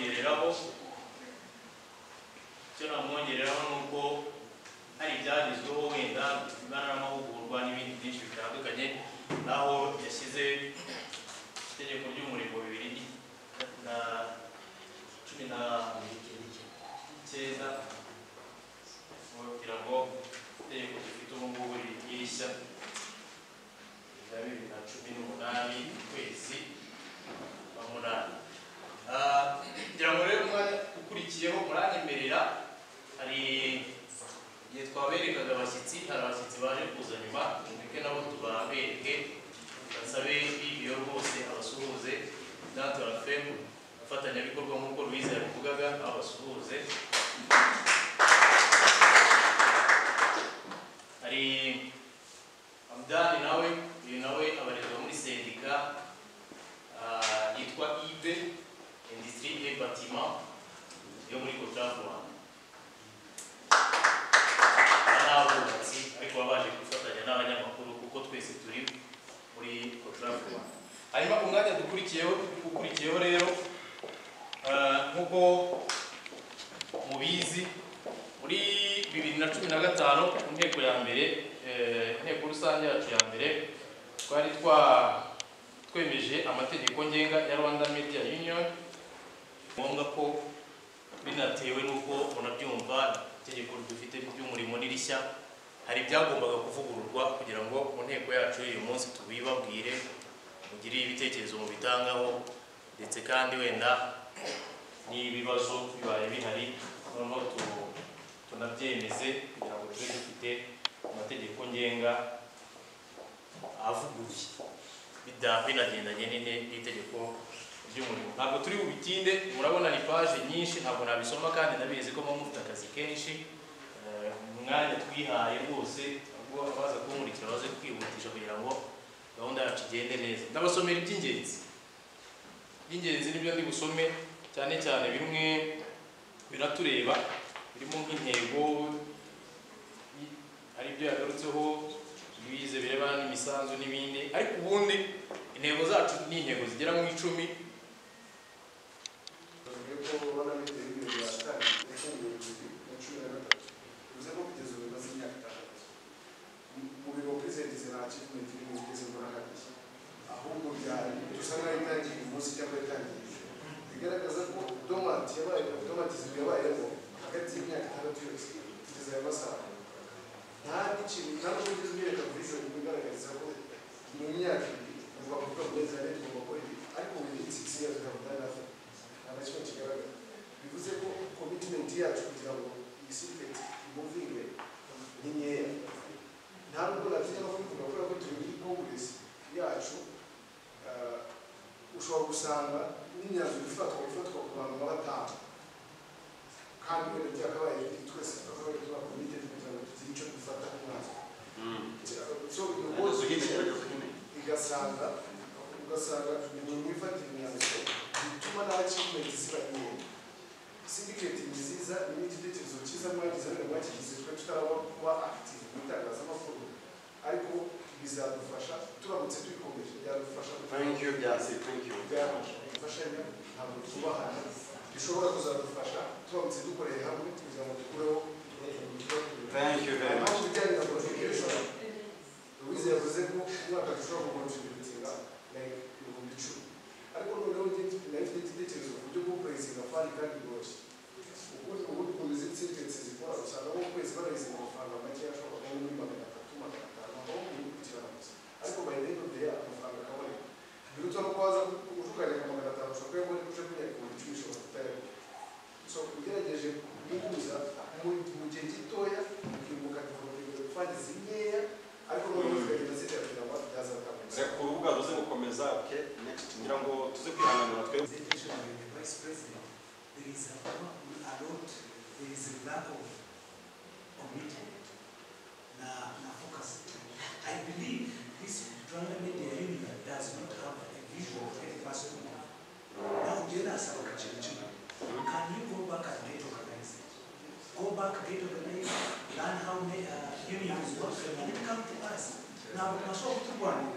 kunyereraho icyo namwongereraho ni uko hari ibyagezweho wenda bivugana n'amahugurwa n'ibindi byinshi bitandukanye naho yashyize itegeko ry'umurimo bibiri na cumi na cyenda kugira ngo itegeko rifite ubu ngubu ririshya rya bibiri na cumi n'umunani ukwezi kwa munani Ah, ngira ngo rero umwanya ukurikiyeho muranyemerera hari igihe twaberekaga abashyitsi hari abashyitsi baje kuza nyuma mureke nabo tubabereke basabe bibiyo rwose abasuhuze datora femu abafatanyabikorwa nk'uko Louise yabivugaga abasuhuze hari Hamdani nawe uyu nawe abarizwa muri sendika ah, yitwa ibe industrie des bâtiments yo muri Côte d'Ivoire. N'abubatsi ariko babaje gufatanya n'abanyamakuru kuko twese turi muri Côte d'Ivoire. Hanyuma umwanya dukurikiyeho ukurikiyeho rero eh, nk'uko mubizi muri bibiri na cumi na gatanu ku nteko ya mbere eh, inteko rusange yacu ya mbere twari twa twemeje amategeko ngenga ya Rwanda Media Union ngombwa ko binatewe n'uko munabyumva itegeko dufite ry'umurimo ni rishya hari ibyagombaga kuvugururwa kugira ngo mu nteko yacu y'uyu munsi tubibabwire mugire ibitekerezo mubitangaho ndetse kandi wenda n'ibibazo bibaye bihari noneho tu- tunabyemeze kugira ngo tube dufite amategeko ngenga avuguruye bida- binagendanye n'ine n'itegeko ry'umurimo ntabwo turi bubitinde murabona ni paje nyinshi ntabwo nabisoma kandi nabizi ko muba mufite akazi kenshi Eh, umwanya twihaye rwose ahubwo abaza kunkurikira baze kwihutisha kugira ngo gahunda yacu igende neza ndabasomera iby'ingenzi iby'ingenzi nibyo ndi busome cyane cyane bimwe biratureba birimo nk'intego i- hari ibyo yagarutseho ibize birebana n'imisanzu n'ibindi ariko ubundi intego zacu ni intego zigera mu icumi mu myaka ibiri kuva ku rwego rw'inzara tugomba gukora ibi ariko ubu ni itsinzi yacu ntabwo nta kimwe kigaragara bivuze ko komitimenti yacu kugira ngo iyi siketi imuvinge ni nkeya ntabwo natinya no kubivuga kubera ko turi muri konguresi yacu ah, ushobora gusanga n'imyanzuro ifatwa ifatwa ku bantu baba batanu kandi wenda byakabaye twese twakabaye tuba komite kugira ngo tugire icyo dufata umwanzuro so ubundi igasanga ugasanga ni mu ifatira imyanzuro bituma n'abakimenti ziba nkeya sindiketi ni nziza ni igitekerezo cyiza mwagize ariko mwakigize twe tutaraba kuba active mu itangazamakuru ariko bizadufasha turamutse tuyikomeje byadufasha Thank you, Byasi, thank you. byadufashanya ntabwo twubahana bishobora kuzadufasha turamutse dukoreye hamwe kugira ngo dukureho Thank you very much. Impamvu ijyanye na contribution, Louise yavuze ko umwaka dushobora kukontributinga like ibihumbi icumi ariko noneho njye- nayo mfite igitekerezo ku buryo bwo kurezinga fani kandi bworoshye ubundi ubundi ku mizi itsindetse zikora usanga mu kwezi barayizinga amafaranga make ashobora kuba muri magana atatu magana atanu aho muri kugirana gusa ariko by the end of the year amafaranga akaboneka biruta no kubaza utukanye ku magana atanu ushobora kuba muri kuce kugira ngo icumi ushobora kutayabona so ugerageje guhuza mu mu gihe gitoya ukibuka kugira fani zinkeya ariko noneho zikagenda zitera kugira ngo byazatanga Nze ku rubuga ruze gukomeza oke next ngira ngo tuze kwihanganira twe presentation by the vice president, there is a, a lot, there is a lack of commitment. Na, na focus. I believe this Rwanda Media Union does not have a visual of every person. Now, Jena Sawa Chichu, can you go back and get organized? Go back, get organized, learn how the uh, unions work, and then come to us. Now, mashauri tu bwana,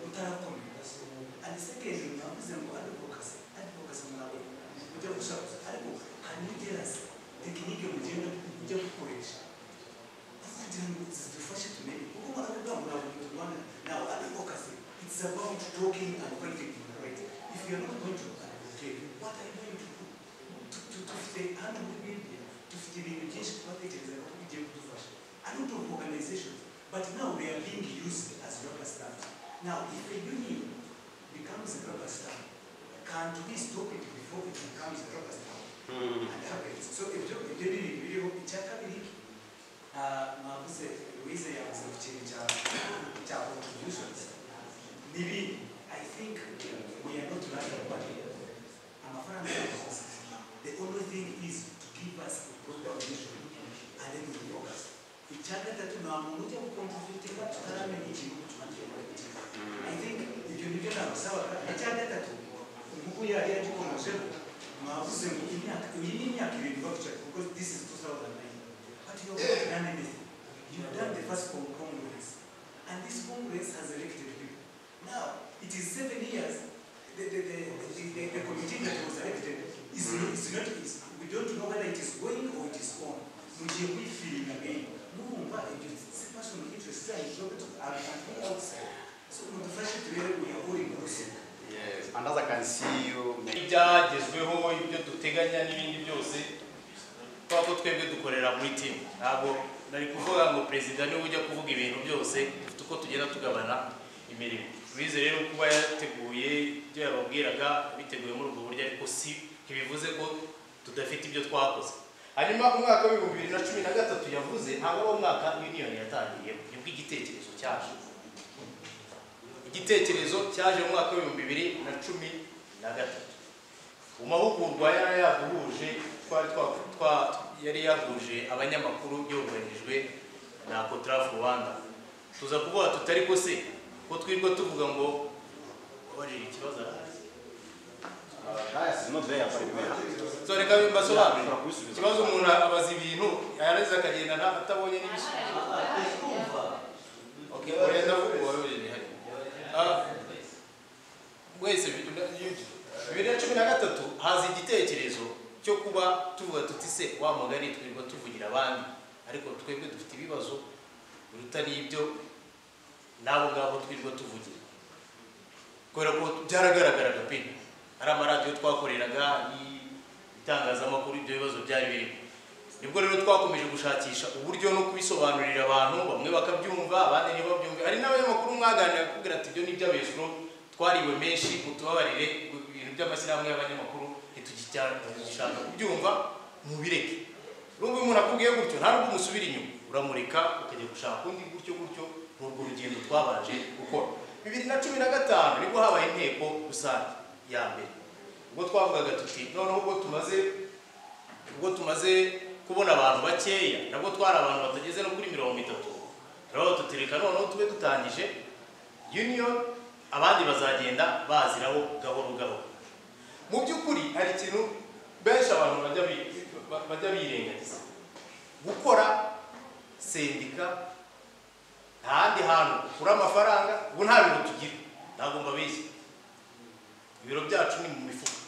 utayakomeza. And secondly, navuze ngo advocacy, advocacy murabona. Ujya gushaka igeraza tekinike mugenda mujya gukoresha kugira ngo zidufashe tumenye kuko baravuga ngo ntabwo turwana nawe advocacy it's about talking and fighting for right if you are not going to advocate what are you going to do Tu- tu- dufite hano muri media dufite ibintu byinshi twatekerezaga ko bigiye kudufasha a lot of organizations but now they are being used as rubber stamps now if a union becomes a rubber stamp can't we stop it before it becomes a rubber stamp happens. So ibyo ibyo ni ibintu biriho icya kabiri ah, mwavuze Louise yavuze ku kintu cya cya contributions ni ibintu I think we are not running away amafaranga yose the only thing is to give us a proper vision and then we focus icya gatatu nta muntu ujya gukontributinga tutaramenya ikintu tumagiye kugira I think ibyo nibyo nabasabaga icya gatatu kuko yari yagikomejeho mwavuze ngo imyaka iyi ni imyaka irindwi bakicara kuko this is 2009 but you have not done anything you have done the first con- congress and this congress has elected people now it is seven years the, the, the, the, the, the committee that was elected is, is not is, we don't know whether it is going or it is on mugiye kwifiling again murumva ibyo se person interest ayishobe outside so mudufashe turebe we are all inclusive Yes, and as I can see you, ibyagezweho ibyo duteganya n'ibindi byose kubera ko twebwe dukorera muri timu ntabwo nari kuvuga ngo perezida niwe ujya kuvuga ibintu byose dufite uko tugenda tugabana imirimo bize rero kuba yateguye ibyo yababwiraga biteguye muri ubwo buryo ariko si ntibivuze ko tudafite ibyo twakoze hanyuma umwaka w'ibihumbi bibiri na cumi na gatatu yavuze ntabwo ari umwaka uniyoni yatangiriyemo nibwo igitekerezo cyaje igitekerezo cyaje mu mwaka w'ibihumbi bibiri na cumi na gatatu mu mahugurwa yari yaduhuje twari twa- twa- yari yahuje abanyamakuru yoherejwe na cotraf rwanda tuza kuvuga tutari ko se ko twirwa tuvuga ngo wabaje ikibazo arazi bias is not there for so reka mbasobanurire you. ikibazo umuntu abaza ibintu yarangiza akagenda nta- atabonye n'ibisubizo Okay, oya ndavuga wowe ni hari. Ah, Wese bibiri na cumi na gatatu haza igitekerezo cyo kuba tuvuga tuti se wa mugani twirirwa tuvugira abandi ariko twebwe dufite ibibazo biruta n'ibyo n'abo ngabo twirirwa tuvugira kubera ko byaragaragaraga pe hari amaradiyo twakoreraga ni- itangazamakuru ibyo bibazo byari birimo nibwo rero twakomeje gushakisha uburyo no kubisobanurira abantu bamwe bakabyumva abandi ntibabyumve hari n'abanyamakuru mwaganira kubwira ati ibyo ni iby'abesuro twariwe menshi mutubabarire ibintu by'amashyirahamwe y'abanyamakuru ntitugishaka kubyumva mubireke nubwo umuntu akubwiye gutyo nta nubwo umusubira inyuma uramureka ukajya gushaka undi gutyo gutyo ni urwo rugendo twabanje gukora bibiri na cumi na gatanu nibwo habaye inteko rusange ya mbere ubwo twavugaga tuti noneho ubwo tumaze ubwo tumaze kubona abantu bakeya nabwo twari abantu batageze no kuri mirongo itatu turabaho tutireka noneho tube dutangije union abandi bazagenda baziraho gahoro gahoro mu by'ukuri hari ikintu benshi abantu bajya bi- ba- bajya birengagiza gukora sendika nta handi hantu ukura amafaranga ubu nta bintu tugira ntabwo mbabeshya ibiro byacu ni mu mifuka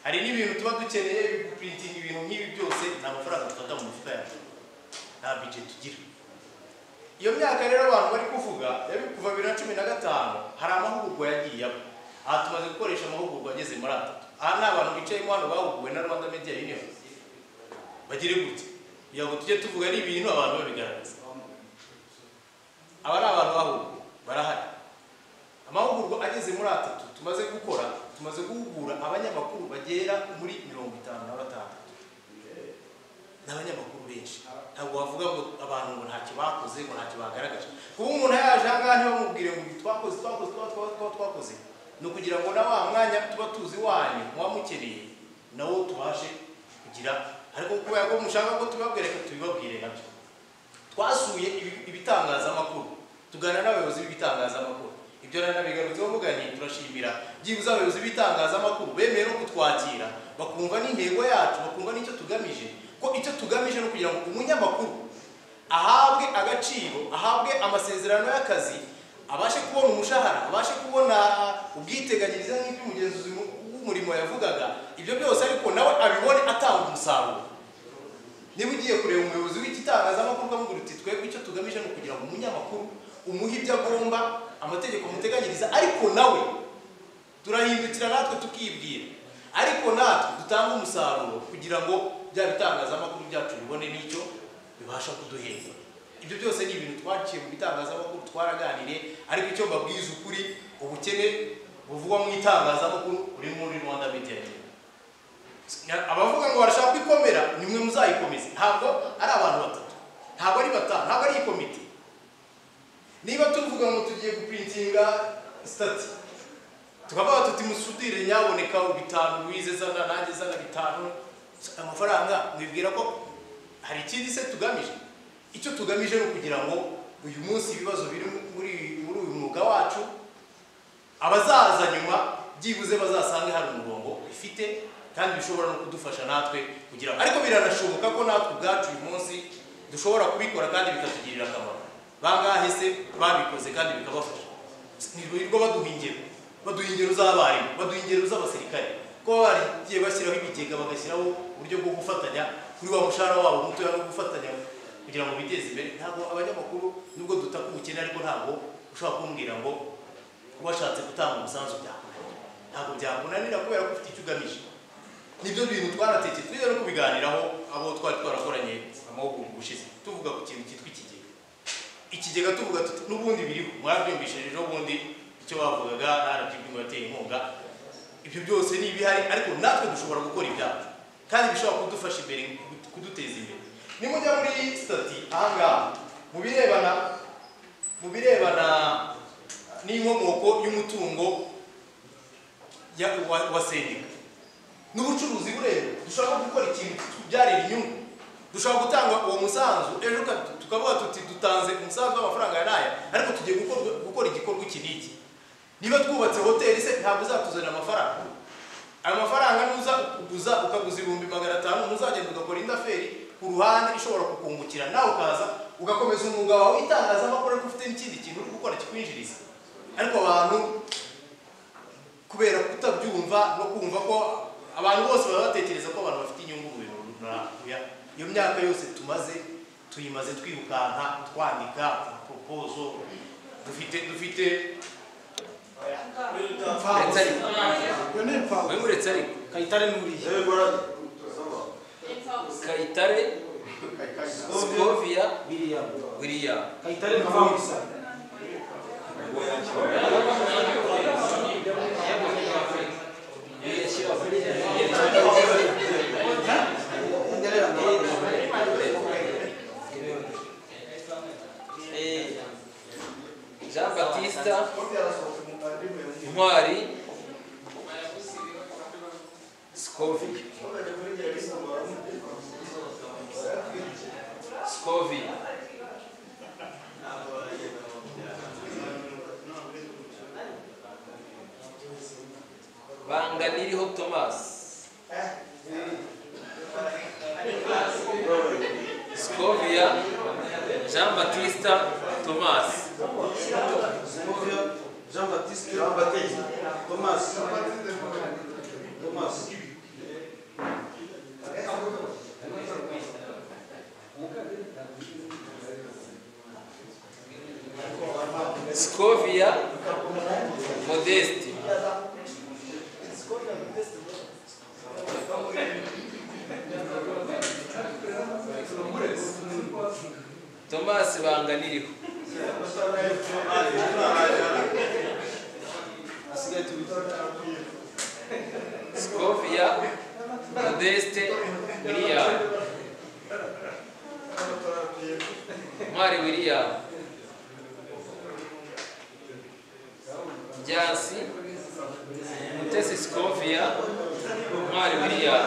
hari n'ibintu tuba dukeneye gupurintinga ibintu nk'ibi byose ni amafaranga dufata mu mifuka yacu nta bije tugira iyo myaka rero abantu bari kuvuga yari kuva bibiri na cumi na gatanu hari amahugurwa yagiye aba aha tumaze gukoresha amahugurwa ageze muri atatu aha ni abantu bicayemo hano bahuguwe na rwanda media union bagire gutya kugira ngo tujye tuvuga ari ibintu abantu babigaragaza aba ni abantu bahuguwe barahari amahugurwa ageze muri atatu tumaze gukora tumaze guhugura abanyamakuru bagera muri mirongo itanu na batandatu ni abanyamakuru benshi ntabwo wavuga ngo abantu ngo ntacyo bakoze ngo ntacyo bagaragaje kuba umuntu yaje aha ngaha ntibamubwire ngo ibi twakoze twakoze twa- twa- twa- twakoze ni ukugira ngo na wa mwanya tuba tuzi wanyu muba mukeneye nawo tubashe kugira ariko kubera ko mushaka ko tubabwereka tubibabwire nabyo twasuye ibi- ibitangazamakuru tugana n'abayobozi b'ibitangazamakuru ibyo rero nabigarutseho mugani turashimira byibuze abayobozi b'ibitangazamakuru bemeye no kutwakira bakumva n'intego yacu bakumva n'icyo tugamije ko icyo tugamije no kugira ngo umunyamakuru ahabwe agaciro ahabwe amasezerano y'akazi abashe kubona umushahara abashe kubona ubwiteganyirize nk'ibyo umugenzuzi w'umurimo yavugaga ibyo byose ariko nawe abibone atanga umusaruro niba ugiye kureba umuyobozi w'igitangazamakuru avuga uti twebwe icyo tugamije ni ukugira ngo umunyamakuru umuhe ibyo agomba amategeko muteganyiriza ariko nawe turahindukira natwe tukibwira ariko natwe dutanga umusaruro kugira ngo bya bitangazamakuru byacu bibone n'icyo bibasha kuduhemba ibyo byose ni ibintu twaciye mu bitangazamakuru twaraganiriye ariko icyo mbabwiza ukuri ubukene buvugwa mu itangazamakuru uri muri rwanda media Union. abavuga ngo barashaka kwikomera nimwe muzayikomeze ntabwo ari abantu batatu ntabwo ari batanu ntabwo ari ikomite niba tuvuga ngo tugiye guprintinga sitati tukavuga tuti musudire nyaboneka bitanu wize zana nanjye zana bitanu amafaranga mwibwira ko hari ikindi se tugamije icyo tugamije ni ukugira ngo uyu munsi ibibazo biri muri muri uyu mwuga wacu abazaza nyuma byibuze bazasange hari umurongo bifite kandi bishobora no kudufasha natwe kugira ariko biranashoboka ko natwe ubwacu uyu munsi dushobora kubikora kandi bikatugirira akamaro bangahe se babikoze kandi bikabafasha nirwo baduha ingero baduha ingero z'abarimu baduha ingero z'abasirikare kuba baragiye bashyiraho ibigega bagashyiraho uburyo bwo gufatanya kuri wa mushahara wabo mutoya no gufatanya kugira ngo biteze imbere ntabwo abanyamakuru nubwo dutaka ubukene ariko ntabwo ushobora kumbwira ngo washatse gutanga umusanzu byakunanira ntabwo byakunanira kubera ko ufite icyo ugamije nibyo bintu twaratekeye tujya no kubiganiraho abo twari twarakoranye amahugurwa ushize tuvuga ku kintu cyitwa ikigega ikigega tuvuga tuti n'ubundi biriho mwabyumvishije n'ubundi icyo bavugaga rgb ngo yateye inkunga ibyo byose ni ibihari ariko natwe dushobora gukora ibyacu kandi bishobora kudufasha imbere kuduteza imbere nimujya muri stati ahangaha mu birebana mu birebana n'inkomoko y'umutungo ya- wa- wa sendika n'ubucuruzi bureba dushaka gukora ikintu kitubyarira inyungu dushaka gutanga uwo musanzu ejo ka- tukavuga tuti dutanze umusanzu w'amafaranga ya naya ariko tugiye gukora- gukora igikorwa iki n'iki niba twubatse hoteli se ntabwo uzatuzanira amafaranga ayo mafaranga nuza kuguza ukaguza ibihumbi magana atanu ntuzagenda ugakora indi aferi ku ruhande ishobora kukungukira nawe ukaza ugakomeza umwuga wawe w'itangazamakuru ariko ufite n'ikindi kintu uri gukora kikwinjiriza ariko abantu kubera kutabyumva no kumva ko abantu bose baba batekereza ko abantu bafite inyungu mu bintu runaka iyo myaka yose tumaze tuyimaze twirukanka twandika propozo dufite dufite iyo ni impamvu uretse ariko kayitare n'uriya kayitare sikovia william Kayitare Mfamusa. Eh, jean batista Ndio ntwari sikovia sikovia banganiriho tomasi sikovia jean batista tomasi Jean Baptiste Jean Baptiste Thomas Thomas Scovia Modesti. Thomas Banganiriho. Scovia Modeste William. Mari William. Byasi Mutesi Scovia Ntwari William